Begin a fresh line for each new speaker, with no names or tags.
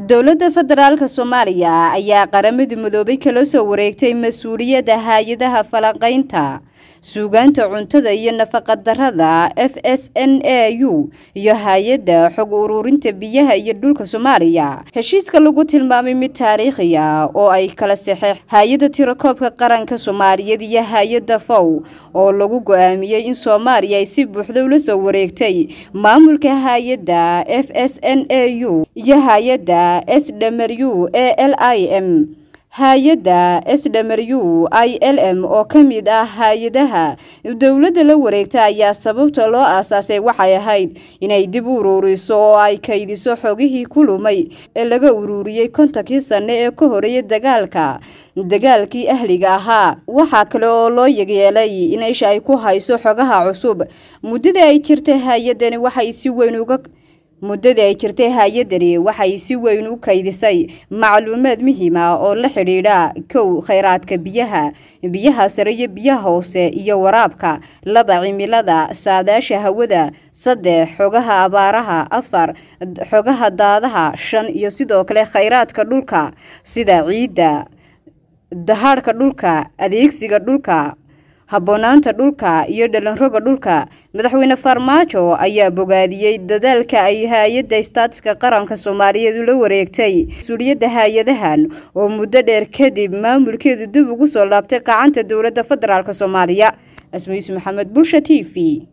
dowladda federaalk soomaaliya ayaa qaramada midoobay kala soo wareegtay mas-uuliyadda hay-adaha falanqaynta suugaanta cuntada iyo nafaqadarrada f s n a u iyo hay-adda xog ururinta biyaha iyo dhulka soomaaliya heshiiska lagu tilmaamay mid taariikhiya oo ay kala saxeex hay-adda tirakoobka qaranka soomaaliyeed iyo hay-adda fow oo lagu go-aamiyey in soomaaliya ay si buuxda ula soo wareegtay maamulka hay-adda f s n a u iyo hay-adda s w a l i m hay-adda s w i l m oo ka mid ah hay-adaha dowladda la wareegta ayaa sababta loo aasaasay waxay ahayd inay dib u uruuriso oo ay kaydiso xogihii ku lumay ee laga ururiyey kontonkii sane ee ka horeeyay dagaalka dagaalkii ahliga ahaa waxaa kale oo loo yegyeelay in isha ay ku hayso xogaha cusub muddada ay jirtay hay-adani waxay si weyn uga muddadii ay jirtay hay-adani waxay si weyn u kaydisay macluumaad muhiim ah oo la xidhiidha kow kheyraadka biyaha biyaha sare iyo biyaha hoose iyo waraabka laba cimilada saadaasha hawada saddex xogaha abaaraha afar xogaha daadaha shan iyo sidoo kale kheyraadka dhulka sida ciidda dahaadhka dhulka adeegsiga dhulka habboonaanta dhulka iyo dhalinroga dhulka madaxweyne farmaajo ayaa bogaadiyey dadaalka ay hay-adda staatiska qaranka soomaaliyeed ula wareegtay mas-uuliyadda hay-adahan oo muddo dheer kadib maamulkeedu dib ugu soo laabtay qacanta dowladda federaalk soomaaliya asmayiis maxamed bulsha t v